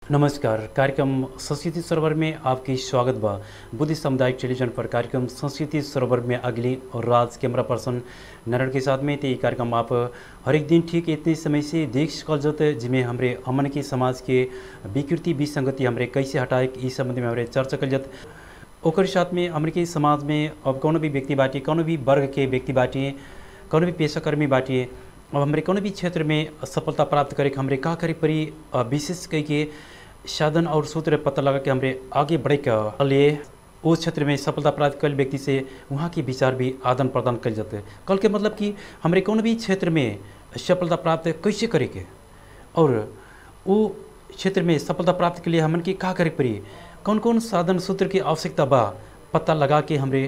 नमस्कार कार्यक्रम संस्कृति सरोवर में आपकी स्वागत बा बुद्धि सामुदायिक टेलीविजन पर कार्यक्रम संस्कृति सरोवर में अगली और राज कैमरा पर्सन नारायण के साथ में तो ये कार्यक्रम आप हर एक दिन ठीक इतने समय से देख सकल जत जिसमें हमारे हमन के समाज के विकृति विसंगति हमारे कैसे हटाए इस संबंध में हमारे चर्चा कल जत ओकर साथ में हमरे के समाज में अब कौनो भी व्यक्ति बाटे कौनो भी वर्ग के व्यक्ति बाटे कौनो भी पेशाकर्मी बाटे अब हमरे कौनो भी क्षेत्र में सफलता प्राप्त करे के हमरे का करे परी अ, विशेष कई के साधन और सूत्र पता लगा के हमरे आगे बढ़े के लिए उस क्षेत्र में सफलता प्राप्त कल व्यक्ति से वहाँ के विचार भी आदान प्रदान कल जाते कल के मतलब कि हमरे कौन भी क्षेत्र में सफलता प्राप्त कैसे करे के और वो क्षेत्र में सफलता प्राप्त के लिए हमन के का करे पड़ी कौन कौन साधन सूत्र की आवश्यकता बा पता लगा के हमरे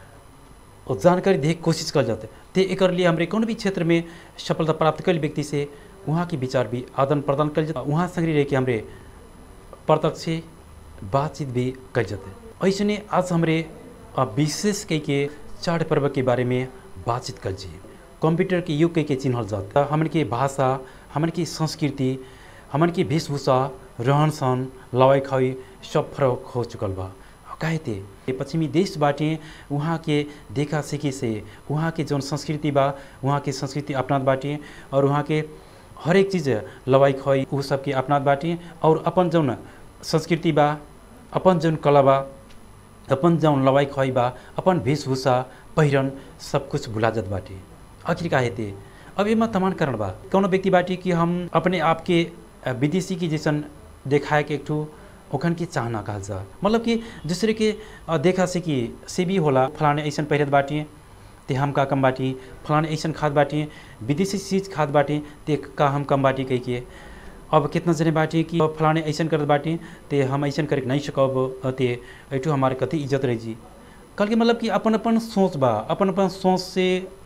और जानकारी दे के कोशिश कर जाते ते एक लिए हमरे कौन भी क्षेत्र में सफलता प्राप्त कल व्यक्ति से वहाँ के विचार भी आदान प्रदान कर जाता वहाँ संग्रह रह के हमरे प्रत्यक्ष बातचीत भी कर जाते ऐसे आज हमरे अ, विशेष कई के चार पर्व के बारे में बातचीत कर जी कंप्यूटर के युग कई के चिन्हल जाता हमन के भाषा हमन की संस्कृति हमन की वेशभूषा रहन सहन लवाई खाई सब फरक हो चुकल बा काहे ते ये पश्चिमी देश बाटे वहाँ के देखा सीखी से वहाँ के जौन संस्कृति बा वहाँ के संस्कृति अपनात बाटे और वहाँ के हर एक चीज़ लवाई खवाई उ सब के अपनात बाटे और अपन जौन संस्कृति बा अपन जौन कला बा अपन जौन लवाई खवाई बा अपन वेशभूषा पहिरन सब कुछ भुला जात बाटे आखिर का हेते अब एमा तमाम कारण बा कौनो व्यक्ति बाटे कि हम अपने आप के अ, विदेशी की जैसन देखाए के एक ठो ओखन के चाहना कहल जा मतलब कि दूसरे के अ, देखा से कि से भी होला फलाने ऐसन पहिरत बाटी ते हम का कम बाटी फलाने ऐसन खाद बाटी विदेशी चीज़ खाद बाटी ते का हम कम बाटी कह के अब कितना जने बाटी कि अब फलाने ऐसन करत बाटी ते हम ऐसन करे नहीं सकब अ, ते ऐठो हमारे कति इज्जत रही जी कल के मतलब कि अपन अपन सोच बा अपन अपन सोच से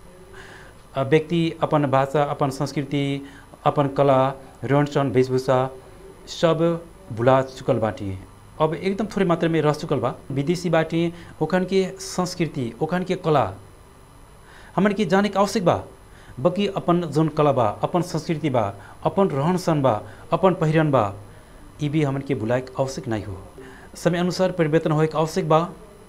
अ, व्यक्ति अपन भाषा अपन संस्कृति अपन कला रहन सहन वेशभूषा सब भुला चुकल बाटी अब एकदम थोड़े मात्रा में रह चुकल बा विदेशी बाटी ओखन के संस्कृति ओखन के कला हमन के जाने के आवश्यक बा बल्कि अपन जौन कला बा अपन संस्कृति बा अपन रहन सहन बा अपन पहिरन बा ये भी हमन के भुलाए के आवश्यक नहीं हो समय अनुसार परिवर्तन होए के आवश्यक बा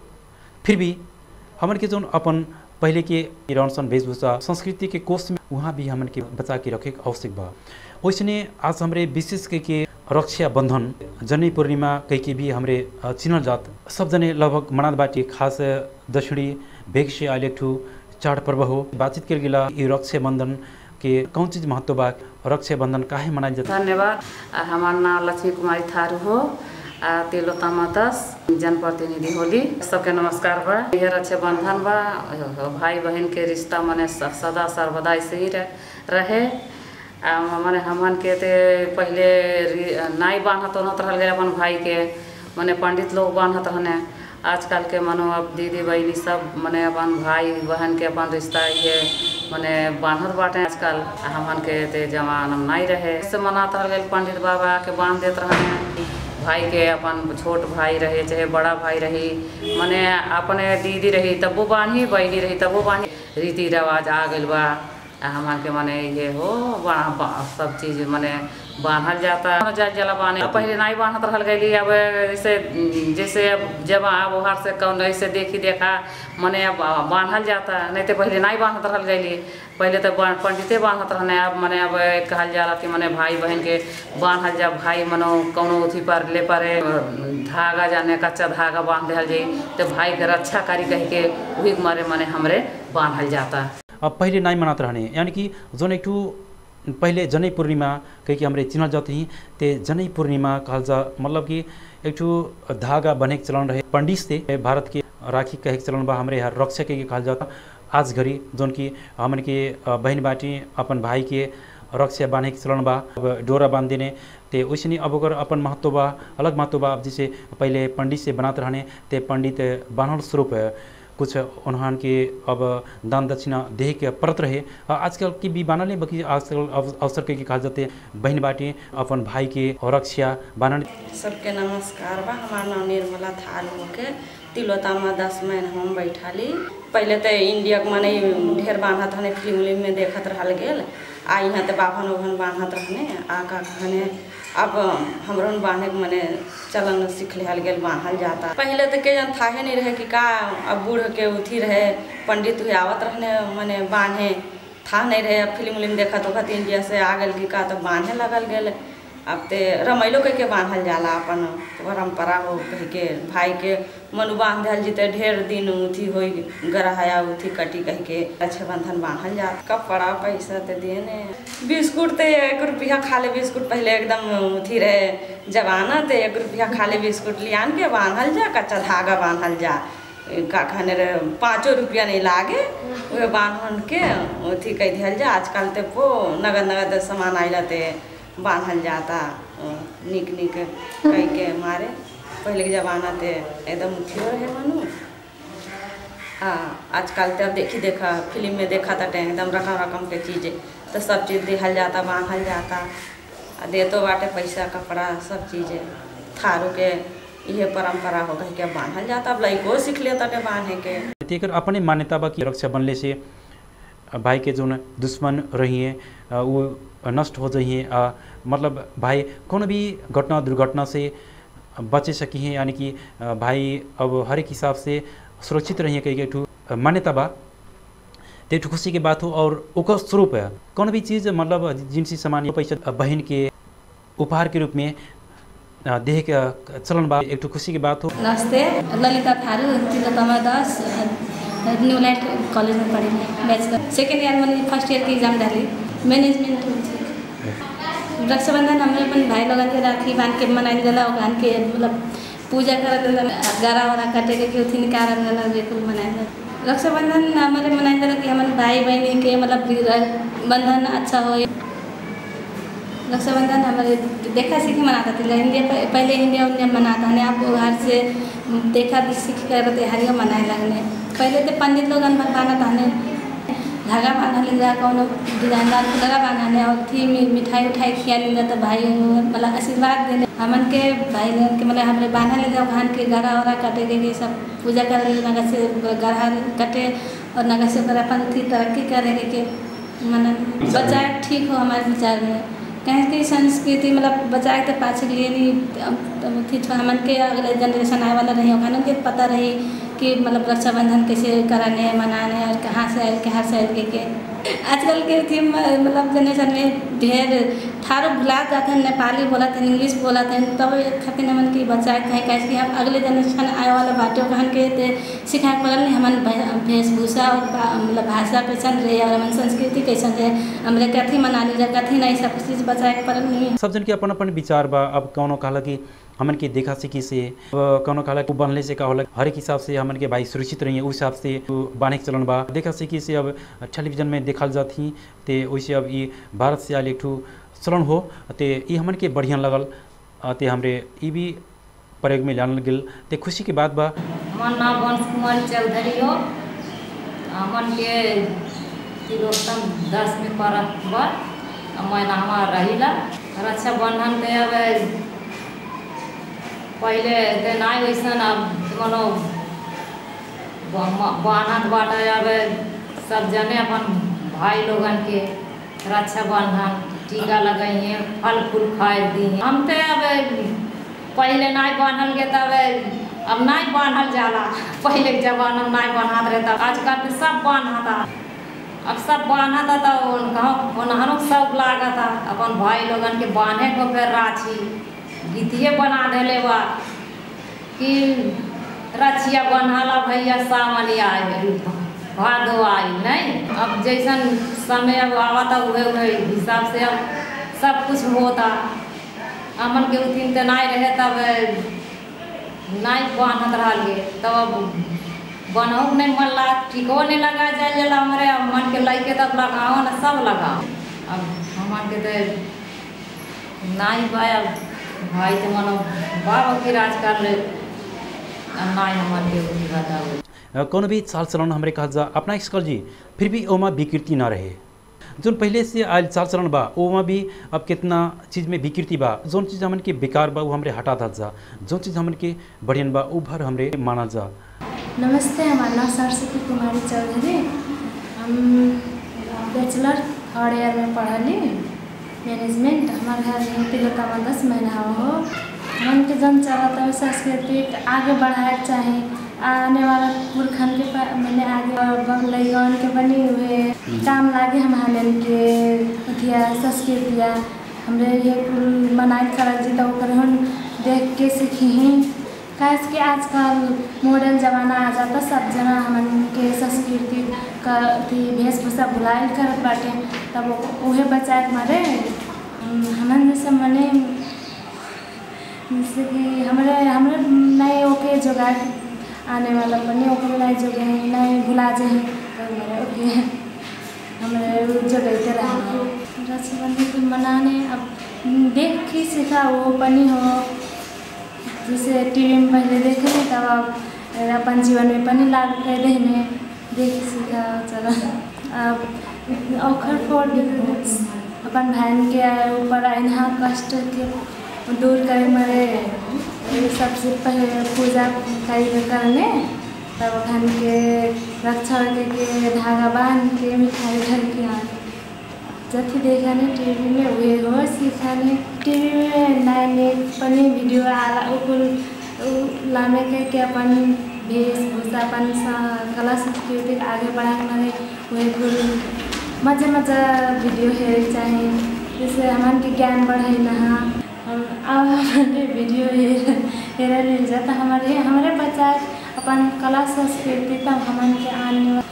फिर भी हमन के जौन अपन पहले के रहन सहन वेशभूषा संस्कृति के कोष में वहाँ भी हमन के बचा के रखे के आवश्यक बा वैसने आज हमरे विशेष कह के रक्षा बंधन जनी पूर्णिमा कह के भी हमरे अ, चिन्हल जात सब जने लगभग मनात बाटी खास दक्षिणी भेग से आयल एक ठू चाड पर्व हो बातचीत कर गिला ये रक्षा बंधन के कौन चीज महत्व बा रक्षा बंधन काहे मनाइल जाता धन्यवाद आ, हमार नाम लक्ष्मी कुमारी थारू हो आ तिलोत्तमा दस जनप्रतिनिधि होली सबके नमस्कार बा यह रक्षाबंधन बा भाई बहन के रिश्ता मने स- सदा सर्वदा ऐसे ही रह- रहे आ मने हमन के ते पहले रि- नाई बांधत होत रहल गए अपन भाई के मने पंडित लोग बांधत रहने आजकल के मनो अब दीदी बहनी सब मने अपन भाई बहन के अपन रिश्ता ये मने बांधत बाटे आजकल आ हमन के ते जमाना में नहीं रहे से मनात रहल गए पंडित बाबा के बांध देत रहने भाई के अपन छोट भाई रहे चाहे बड़ा भाई रही मने अपने दीदी रही तबो बांधी बहनी रही तबो बांधी रीति रिवाज आ गइल बा आ हमन के मने ये हो बा- बा- सब चीज मने बांधल जाता जा जला बाने पहले नहीं बांधत रहल गइली अब जैसे जैसे अब जब अब ओहर से कौन ऐसे देखी देखा मने अब बांधल जाता नहीं तो पहले नहीं बांधत रहल गइली पहले तो बा- पंडिते बांधत रहने अब मने अब कहल जाला कि मने भाई बहन के बांधल जा भाई मनो कौनो उथी पर ले परे धागा जाने कच्चा धागा बांध दिहल जाई तो भाई के रक्षा करी कह के वही के मारे मने हमरे बांधल जाता अब पहले नहीं मनात रहने यानी कि जोन एक ठू पहले जनै पूर्णिमा कह के हमरे चिन्हल जात ही ते जनै पूर्णिमा कहल जा मतलब कि एक ठू धागा बने के चलन रहे पंडित से भारत के राखी कहे के चलन बा हमरे यहाँ रक्षा के कहल जाता आज घड़ी जोन कि हमन के अ, बहन बाटी अपन भाई के रक्षा बांधे के चलन बा अब डोरा बांध देने ते वैसे अब ओकर अपन महत्व बा अलग महत्व बा अब जैसे पहले पंडित से बनात रहने ते पंडित बान्हल स्वरूप कुछ उन्हान के अब दान दक्षिणा देह के परत रहे अ, आजकल की भी बानल है बाकी आजकल अव- अवसर के कहा जाते बहन बाटी अपन भाई के रक्षा बानल सबके नमस्कार बा हमार नाम निर्मला थाल होके तिलोतामा दस महीना हम बैठाली पहले तो इंडिया के माने ढेर बांधत रहने फिल्म उलिम में देखत रहल गेल आ यहाँ तो बाभन उभन बांधत रहने आ का कहने अब हमरो बांधे के मने चलन सीख लिहल गेल बांधल जाता पहले तो के जन थाहे नहीं रहे कि का अब बूढ़ के उठी रहे पंडित हुए आवत रहने मने बांधे था नहीं रहे अब फिल्म उलिम देखा तो कहती इंडिया से आ गल कि का तो बांधे लगल गेल अब ते रमैलो कह के बांधल जाला अपन परम्परा हो कह के भाई के मनु बांधल जीते ढेर दिन उथी हो गरहाया उथी कटी कह के अच्छे बंधन बांधल जा कपड़ा पैसा ते देने बिस्कुट ते एक रुपया खाले बिस्कुट पहले एकदम उथी रहे जमाना ते एक रुपया खाले बिस्कुट लियान के बांधल जा कच्चा धागा बांधल जा का कहने रे पाँचो रुपया नहीं लागे वह बांधन के उथी कह दिहल जा आजकल ते पो नगद नगद सामान आइला ते बांधल जाता निक निक कह के मारे पहले के जमाना ते एकदम उठियो रहे मनु हाँ आजकल तो अब देखी देखा फिल्म में देखा था एकदम रकम रकम के चीज़ तो सब चीज़ दिहल जाता बांधल जाता आ देतो बाटे पैसा कपड़ा सब चीज़ थारू के इहे परंपरा हो गई के बांधल जाता अब लइको सीख लेता टे बांधे के तेकर अपने मान्यता बा कि रक्षा बनले से भाई के जो दुश्मन रहिए अ, वो नष्ट हो जाइए अ, मतलब भाई कोनो भी घटना दुर्घटना से बचे सकी हैं यानी कि अ, भाई अब हर एक हिसाब से सुरक्षित रहिए कई के ठू मान्यता बा ते ठू खुशी के बात हो और ओकर स्वरूप है कोनो भी चीज़ मतलब जिनसी सामान या पैसा बहन के उपहार के रूप में अ, देह के चलन बा एक ठू खुशी की बात हो नमस्ते Lalita Tharu Tilottama Das new light college में पढ़ी बैचलर सेकेंड ईयर में फर्स्ट ईयर की एग्जाम डाली मैनेजमेंट रक्षाबंधन हमें अपन भाई लोगन के राखी बांध के मनाइल जाला और बांध के मतलब पूजा करत जाला गरा वरा काटे के उथी निकाल जाला बिल्कुल मनाइल जाला रक्षाबंधन हमारे मनाइल जाला कि हमारे भाई बहन के मतलब बंधन अच्छा हो रक्षाबंधन हमारे देखा सीखी मनाता था इंडिया पहले इंडिया उंडिया मनाता है आप घर से देखा सीख कर त्योहारियाँ मनाए लगने पहले तो पंडित लोग बाना ताने धागा बांधा लेगा कौन डिजाइनदार धागा बांधाने और थी मि- मिठाई उठाई खिया लेगा तो भाई मतलब आशीर्वाद देने हमन के भाई लोगन के मतलब हमारे बांधा ले जाओ घान के गरा वरा कटे के ये सब पूजा करे ले नगा से गरा कटे और नगा से ओकरा अपन थी तरक्की करे के मन बच्चा ठीक हो हमारे विचार में कहें कि संस्कृति मतलब बचाए के पाछे के लिए नहीं थी हमन के अगले जनरेशन आए वाला रही ओखन के पता रही कि मतलब रक्षाबंधन कैसे कराने मनाने और कहाँ से आयल कहाँ से आयल के, के आजकल के थी म- मतलब जनरेशन में ढेर ठारो भुला जाते हैं नेपाली बोला थे इंग्लिश बोला थे तब एक खातिर हमन की बच्चा कहें कैसे कि हम अगले जनरेशन आए वाला बाटे कहन के ते सिखाए पड़ल नहीं हमन भे- वेशभूषा और बा- मतलब भाषा कैसन रहे और हमन संस्कृति कैसन रहे हमरे कथी मना लीजिए कथी नहीं सब चीज़ बचाए के पड़ल नहीं सब जन के अपन अपन विचार बा अब कौनो कहला कि हमन के देखा सीखी से अब कौनो कहला कि बनले से का होला हर एक हिसाब से हमन के भाई सुरक्षित रहिए उस हिसाब से बाने के चलन बा देखा सीखी से अब टेलीविजन में देखल जाती ते वैसे अब ये भारत से आयल एक ठू चलन हो ते ये हमन के बढ़िया लगल अ, ते हमरे ई भी प्रयोग में लानल गेल ते खुशी के बात बा हमर नाम वंश कुमारी चौधरी हो हमन के तिलोत्तम दस में पड़त बा मैना हमार रहिला रक्षाबंधन के अब पहले ते नहीं वैसन अब मनो बान्हत बाटे अब सब जने अपन भाई लोगन के रक्षाबंधन टीका लगाइए फल फूल खाए दी हम तो अब पहले नहीं बांधल के तब अब नहीं बांधल जाला पहले के जमाना में नहीं बांधत रहे तब आजकल तो सब बांधता अब सब बांधता तो उन्हरों सब लागता अपन भाई लोगन के बांधे को फिर राखी गीतिए बना देले बा कि रचिया बन्हाला भैया सावन आए भादो आई नहीं अब जैसन समय अब आवता उहे उहे हिसाब से अब सब कुछ होता अमन के उथिन तो नहीं रहे तब नहीं बांधत रहल गे तब अब बनहु नहीं मन लगा ठीको नहीं लगा जाए जला हमारे अब मन के लैके तब लगाओ ना सब लगाओ अब हमन के तो नहीं बा अब भाई तो मनो बाबा की राज कर ले अब नहीं हमन के उठी बताओ अ, कौनो भी चाल चलन हमरे कहल जा अपना स्कल जी फिर भी ओमा विकृति ना रहे जोन पहले से आयल चाल चलन बा ओमा भी अब कितना चीज़ में विकृति बा जोन चीज़ हमन के बेकार बा वो हमरे हटा दल जा जोन चीज़ हमन के बढ़ियन बा वो भर हमरे मानल जा नमस्ते हमारा नाम सरस्वती कुमारी चौधरी हम बैचलर थर्ड ईयर में पढ़ली मैनेजमेंट हमारे घर यहाँ तिलोत्तमा दस महीना हो मन के जन चलता है संस्कृति के आगे बढ़ाए चाहे आने वाला पुरखन के पा- मैंने आगे लैगन के बनी हुए काम लागे हमारे के अथिया संस्कृतिया हमरे ये कुल मनाई करल जी तो ओकर हम देख के सीखी ही काहे कि आजकल मॉडर्न जमाना आ जाता सब जना हमन के संस्कृति का अथी वेशभूषा भुलाइल करत बाटे तब उहे बचाए के मारे हम- हमन जैसे मने जैसे कि हमरे हमरे नए ओके जोगाड़ आने वाला बने ओके नए जोगे हैं नए भुला जे हैं तो हमारे ओके हमरे जोगैते रहना रक्षाबंधन के मनाने अब देख के सीखा वो बनी हो जैसे टीवी में पहले देखे थे तब अब अपन जीवन में पनि लागू कर देने देख सीखा चला अब अखर फोड़ अपन बहन के ऊपर अहिना कष्ट के दूर करे मरे ये सबसे पहले पूजा करी करने तब बहन के रक्षा के, के धागा बांध के मिठाई ढल के आने जति देखाने टिभी में उयो हो सिखाने टिभी में नए नए पनि भिडियो आला उकुल उ लामे के के अपन वेशभूषा अपन सा- कला संस्कृति के आगे बढ़ाने मारे उहे कुल मजा मजा वीडियो हेरे चाहे जैसे हमान के ज्ञान बढ़े नहा हम अब हमारे वीडियो हेर हेरे मिल जाता हमारे हमारे बच्चा अपन कला संस्कृति तब हमन के आने वाला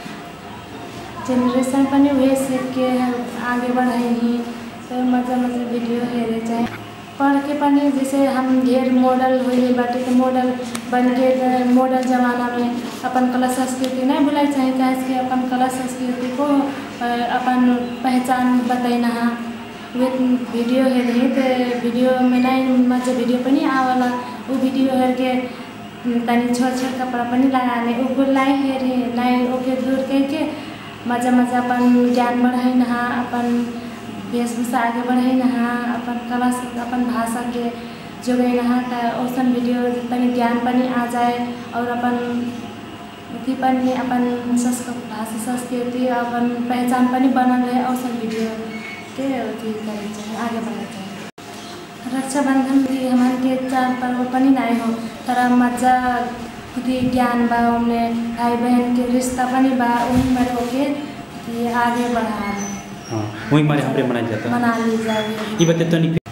जेनरेशन पनि उहे सीख के आगे बढ़ेही तो मजा मजा वीडियो हेरे चाहे पढ़ के पनि जैसे हम ढेर मॉडल होइले बाटे तो मॉडल बन के त मॉडल जमाना में अपन कला संस्कृति नहीं भुलाई चाहे काहे कि अपन कला संस्कृति को अ, अपन पहचान बतैना हा वे वीडियो हेरे तो वीडियो में नहीं मजा वीडियो पनि आवला वो वीडियो हेर के तनी छोट छोट कपड़ा पनि लगाने ऊपर लाई हेरे नहीं ओके दूर करके मजा मजा अपन ज्ञान बढ़ाई नहा अपन वेशभूषा आगे बढ़ाई नहा अपन कला से अपन भाषा के जोड़े नहा त औसन वीडियो तनी ज्ञान पनि आ जाए और अपन अथी पनि अपन संस्कृत भाषा संस्कृति अपन पहचान पनि बनल रहे औसन वीडियो के अथी करे चाहिए आगे बढ़े चाहिए रक्षाबंधन भी हमारे के चार पर्व पनि नहीं हो तर मजा खुदी ज्ञान बा उनमें भाई बहन के रिश्ता पनि बा उन में होके ये आगे बढ़ा रहे हाँ वही मारे हमरे मनाया जाता है मना ली जाए ये बते तो नहीं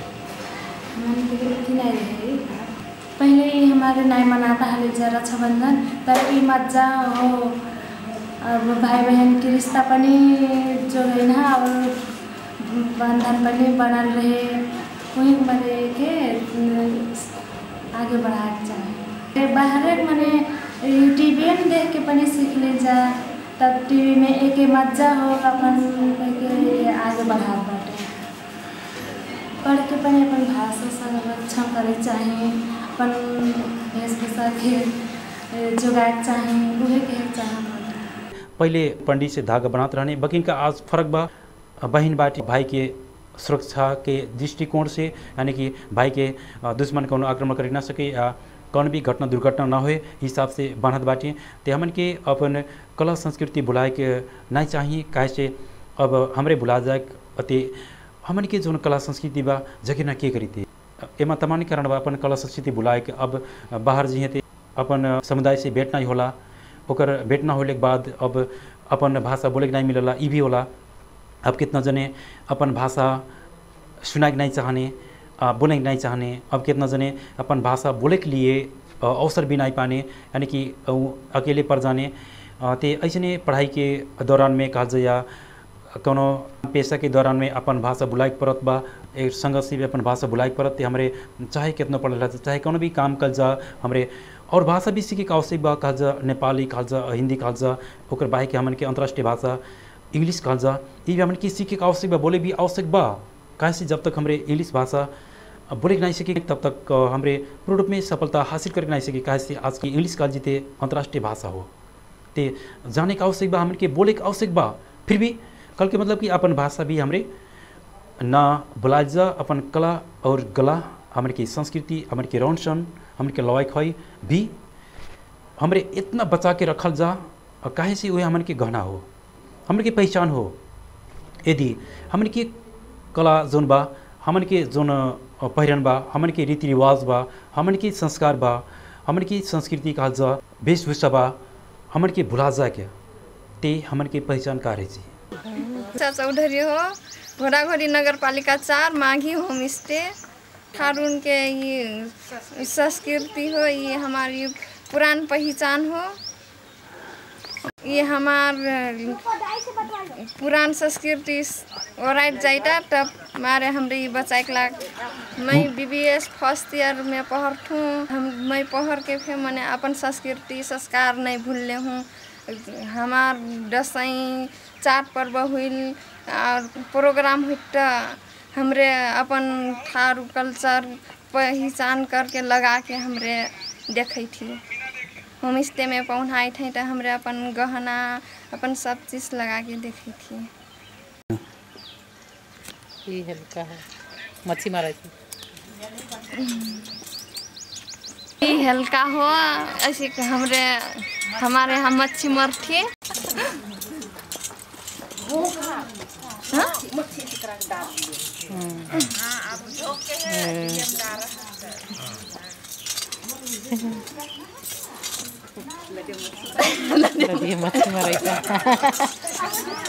मन के अथी नहीं रहे पहले ही हमारे नहीं मनाता है जा रक्षाबंधन तर ई मजा हो अब भाई बहन के रिश्ता पनि जो है ना और बंधन पनि बनल रहे वही मरे के आगे बढ़ाए चाहे बाहर मने टीवी में देख के पनि सीख ले जा तब टीवी में एक मजा हो अपन के आगे बढ़ा बाटे पढ़ के पनि अपन भाषा संरक्षण करे चाहे अपन वेशभूषा के ए, जोगाए चाहे उहे के चाहे पहले पंडित से धागा बनाते रहने बकिन का आज फर्क बा बहन बाटी भाई के सुरक्षा के दृष्टिकोण से यानी कि भाई के अ, दुश्मन कौन आक्रमण कर ना सके या कौन भी घटना दुर्घटना ना होए हिसाब से बांधत बाटी ते हमन के अपन कला संस्कृति भुलाए के नहीं चाहिए काहे से अब हमरे भुला जाए अति हमन के जौन कला संस्कृति बा जगह ना के करी थे एमा तमानी कारण बा अपन कला संस्कृति भुलाए के अब बाहर जिहे ते अपन समुदाय से भेंट नहीं होला ओकर भेंट ना होले के बाद अब अपन भाषा बोले के नहीं मिलला ई भी होला अब कितना जने अपन भाषा सुनाए के नहीं चाहने आ, बोले के नहीं चाहने अब कितना जने अपन भाषा बोले के लिए अ, अवसर भी नहीं पाने यानी कि उ अकेले पड़ जाने अ, ते ऐसने पढ़ाई के दौरान में कहल जाए या कोनो पेशा के दौरान में अपन भाषा बुलाए के पड़त बा एक संघर्ष से भी अपन भाषा बुलाए के पड़त ते हमरे चाहे कितना पढ़ल रह चाहे कोनो भी काम कल जा हमरे और भाषा भी सीखे के आवश्यक बा कहल जा नेपाली कहल जा हिंदी कहल जा ओकर बाहे के हमन के अंतर्राष्ट्रीय भाषा इंग्लिश कहल जा ये भी हमन के सीखे के आवश्यक बा बोले भी आवश्यक बा काहे से जब तक हमरे इंग्लिश भाषा बोले के नहीं सके तब तक अ, हमरे पूर्ण रूप में सफलता हासिल करके नहीं सके काहे से आज की इंग्लिश कहल जीते अंतर्राष्ट्रीय भाषा हो ते जाने का आवश्यक बा हमन के बोले के आवश्यक बा फिर भी कल के मतलब कि अपन भाषा भी हमरे ना बुलाए जा अपन कला और गला हमन की संस्कृति हमन के रौन सहन हमन के लवाई खवाई भी हमरे इतना बचा के रखल जा और काहे से वह हमन के गहना हो हमन के पहचान हो यदि हमन के कला जोन बा हमन के जोन अ, पहिरन बा हमन के रीति रिवाज बा हमन के संस्कार बा हमन की संस्कृति कहल जा वेशभूषा बा हमन के भुला जा के ते हमन के पहचान का रहे छी अच्छा चौधरी हो घोड़ाघोड़ी नगर पालिका चार माघी होम स्टे ठारून के ये संस्कृति हो ये हमारी पुरान पहचान हो ये हमार पुरान संस्कृति ओराइट जाइटा तब मारे हमरे ये बचाए के लाग मैं B B S first year में पढ़थूँ हम मैं पढ़ के फिर मैंने अपन संस्कृति संस्कार नहीं भूलले हूँ हमार दसैं चार पर्व हुई और प्रोग्राम हुई तो हमरे अपन थारू कल्चर पहचान करके लगा के हमरे देखै थी होम स्टे में पहुँचाई थे तो हमरे अपन गहना अपन सब चीज़ लगा के देखी थी ये हल्का है मच्छी मारा थी ई हल्का हो ऐसे कि हमरे हमारे यहाँ मच्छी मर थी ये मच्छी मारा था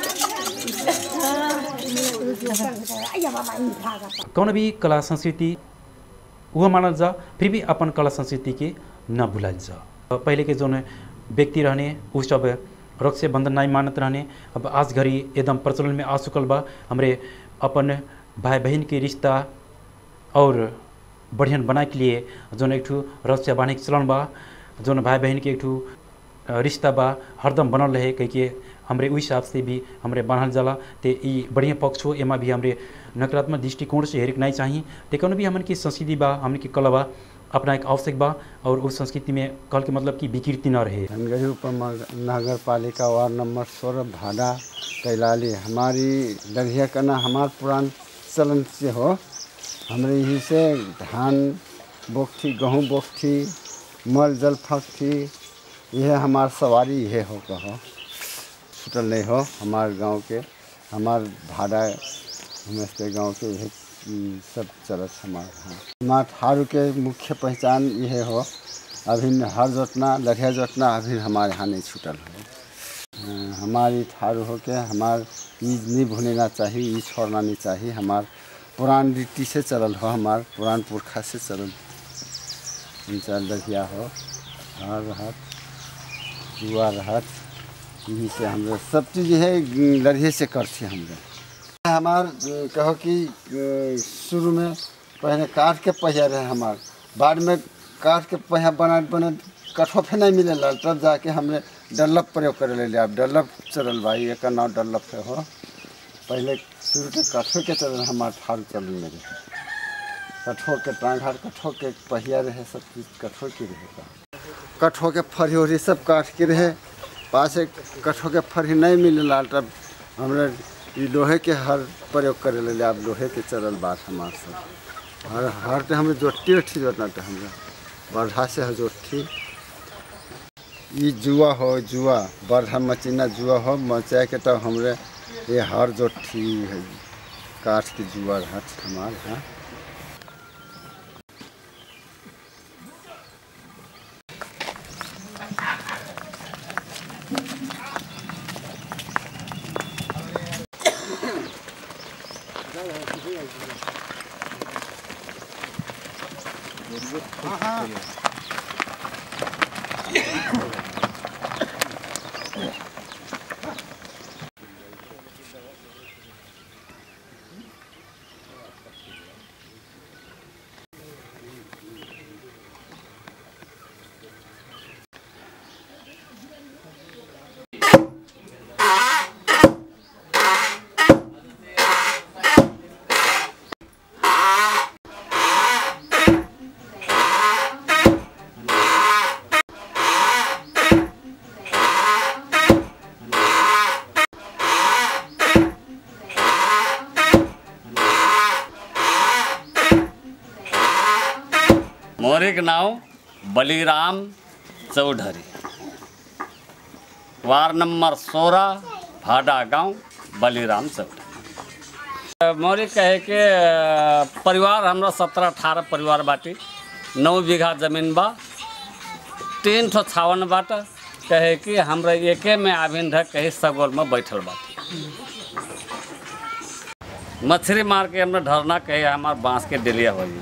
कौन भी कला संस्कृति वह मानल जा फिर भी अपन कला संस्कृति के न भुलाल जा पहले के जोन व्यक्ति रहने उ सब रक्षा बंधन नहीं मानत रहने अब आज घड़ी एकदम प्रचलन में आ चुकल बा हमरे अपन भाई बहन के रिश्ता और बढ़ियन बनाए के लिए जोन एक ठू रक्षा बांधे के चलन बा जोन भाई बहन के एक ठू अ, रिश्ता बा हरदम बनल रहे कह के हमरे उस हिसाब से भी हमरे बांधल जाला ते ई बढ़िया पक्ष हो एमा भी हमरे नकारात्मक दृष्टिकोण से हेरिक नहीं चाहिए ते कौन भी हमन की संस्कृति बा हमन की कला बा अपना एक आवश्यक बा और उस संस्कृति में कल के मतलब कि विकृति न रहे धनगढ़ी उप नगर पालिका वार्ड नंबर सोलह भाड़ा कैलाली हमारी लड़िया करना हमार पुरान चलन से हो हमरे यही से धान बोखती गेहूँ बोखती मल जल फंकती यह हमार सवारी यह हो कहो छूटल नहीं हो हमार गांव के हमार भाड़ा हमस्ते गांव के यह हम्म, सब चलत हमार हाँ हमार थारू के मुख्य पहचान यह हो अभी हर जोतना लड़िया जोतना अभी हमारे यहाँ नहीं छूटल हो अ, हमारी थारू हो के हमार ई नहीं भूलना चाहिए ई छोड़ना नहीं चाहिए हमार पुरान रीति से चलल हो हमार पुरान पुरखा से चलल इनसा लड़िया हो हर रहत जुआ रहत यही से हम लोग सब चीज़ है लड़िए से करते हम लोग हमार अ, कहो कि अ, शुरू में पहले काट के पहिया रहे हमार बाद में काट के पहिया बना बना कठोफे नहीं मिले तब जाके हमने डल्लप प्रयोग करे ले अब डल्लप चलल भाई एक नाव डल्लप है हो पहले शुरू के कठो के चलल हमार ठार चलल मेरे कठो के टांग हाथ कठो के पहिया रहे सब चीज़ कठो के रहे कठो के फरी उरी सब काट के रहे पासे कठो के फरी नहीं मिले तब हमरा ई लोहे के हर प्रयोग करे ले अब लोहे के चलल बात हमार सब हर हर ते हमें जोटी उठी जोतना ते हमरा बरधा से है जोठी ई जुआ हो जुआ बरधा मचीना जुआ हो मचा के तब हमरे ये हर जोठी है काठ के जुआ रहत हमार हाँ मोरे के नाव बलिराम चौधरी वार्ड नंबर सोलह भाडा गांव बलिराम चौधरी मोरी कहे के अ, परिवार हमरा सत्रह अठारह परिवार बाटी नौ बीघा जमीन बा तीन ठो छावन बाट कहे कि हमरा एके में आभिन ढक कहीं सगोल में बैठल बाटी मछली मार के हमरा ढरना कहे हमार बांस के डेलिया हो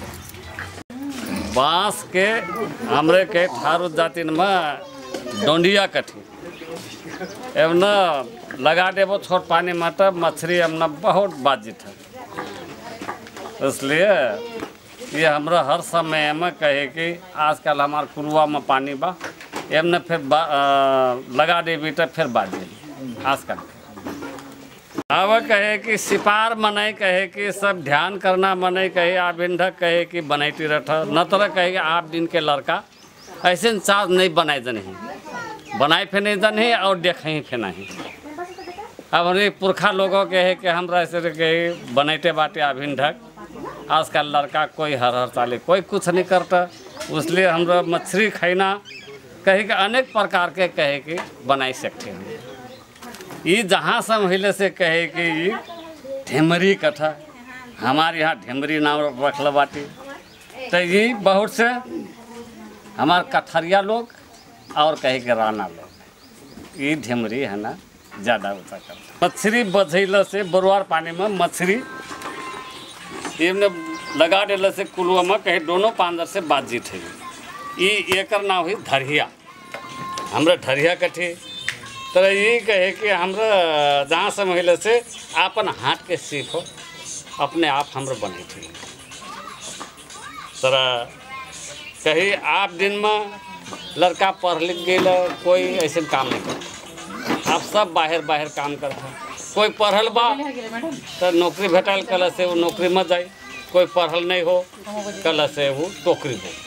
बांस के हमरे के ठारू जातिन में डोंडिया कठी एवं न लगा देबो छोट पानी में तो मछली हमने बहुत बाजित है इसलिए ये हमरा हर समय में कहे कि आजकल हमार कुरुआ में पानी बा एमने फिर बा, अ, लगा देबी तो फिर बाजी आजकल अब कहे कि सिपार मनाई कहे कि सब ध्यान करना मनाई कहे आप इंधक कहे कि बनैती रठ न तरह कहे कि आप दिन के लड़का ऐसे न चार्ज नहीं बनाए नहीं बनाए फिर नहीं जन और देखे फिर नहीं अब हमारे पुरखा लोगों के है कि हमरा ऐसे के बनैते बाटे अभिन ढक आजकल लड़का कोई हर हर साले कोई कुछ नहीं करता इसलिए हमरा मछली खाना कहे कि अनेक प्रकार के कहे कि बनाई सकते हैं ये जहाँ से महिले से कहे कि ये ढेमरी कथा हमारे यहाँ ढेमरी नाम रखल बाटी तो ये बहुत से हमार कथरिया लोग और कहे के राना लोग ये ढेमरी है ना ज़्यादा ऊँचा करता मछली बझैल से बरुआर पानी में मछली इमने लगा दिल से कुलुआ में कहे दोनों पांदर से बातचीत है ये एकर नाम हुई धरिया हमरा धरिया कठी तर ये कहे कि हमरा जहाँ से महिले से आपन हाथ के सीखो अपने आप हमरा बने थे तर कही आप दिन में लड़का पढ़ लिख गए कोई ऐसे काम नहीं करता आप सब बाहर बाहर काम करता कोई पढ़ल बा तो नौकरी भेटल कल से वो नौकरी में जाए कोई पढ़ल नहीं हो कल से वो टोकरी हो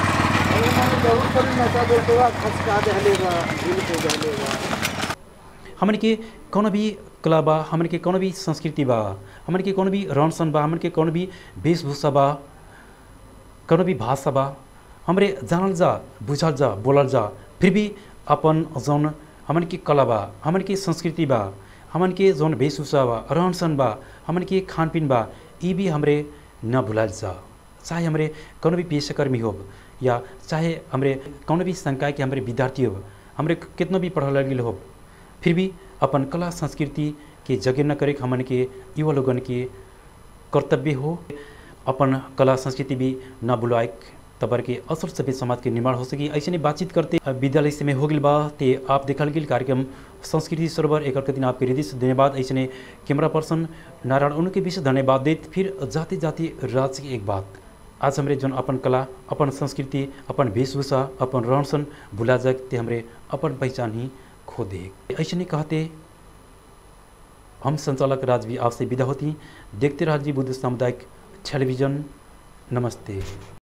हमन के कौन भी कला बा हमन के कौन भी संस्कृति बा हमन के कौन भी रहन सहन बा हमन के कौन भी वेशभूषा बा कौन भी भाषा बा हमरे जानल जा बुझल जा बोलल जा फिर भी अपन जौन हमन के कला बा हमन के संस्कृति बा हमन के जौन वेशभूषा बा रहन सहन बा हमन के खान पीन बा ये भी हमरे न भुलाल जा चाहे हमरे कौन भी पेशेकर्मी हो या चाहे हमरे कौन भी संकाय के हमरे विद्यार्थी हो हमरे कितना भी पढ़ल लिखल हो फिर भी अपन कला संस्कृति के जगे न करे हमन के युवा लोगन के कर्तव्य हो अपन कला संस्कृति भी न बुलाए तबर के असर सभ्य समाज के निर्माण हो सकी ऐसे बातचीत करते विद्यालय से में हो गई बा ते आप देखल गेल कार्यक्रम संस्कृति सरोवर एक दिन आपके हृदय से धन्यवाद ऐसे कैमरा पर्सन नारायण उनके विशेष धन्यवाद देत फिर जाते जाते राज्य की एक बात आज हमरे जौन अपन कला अपन संस्कृति अपन वेशभूषा अपन रहन सहन भुला जाए ते हमरे अपन पहचान ही खो दे ऐसे नहीं कहते हम संचालक राजवी आपसे विदा होती देखते रहिए बुद्ध सामुदायिक टेलीविजन नमस्ते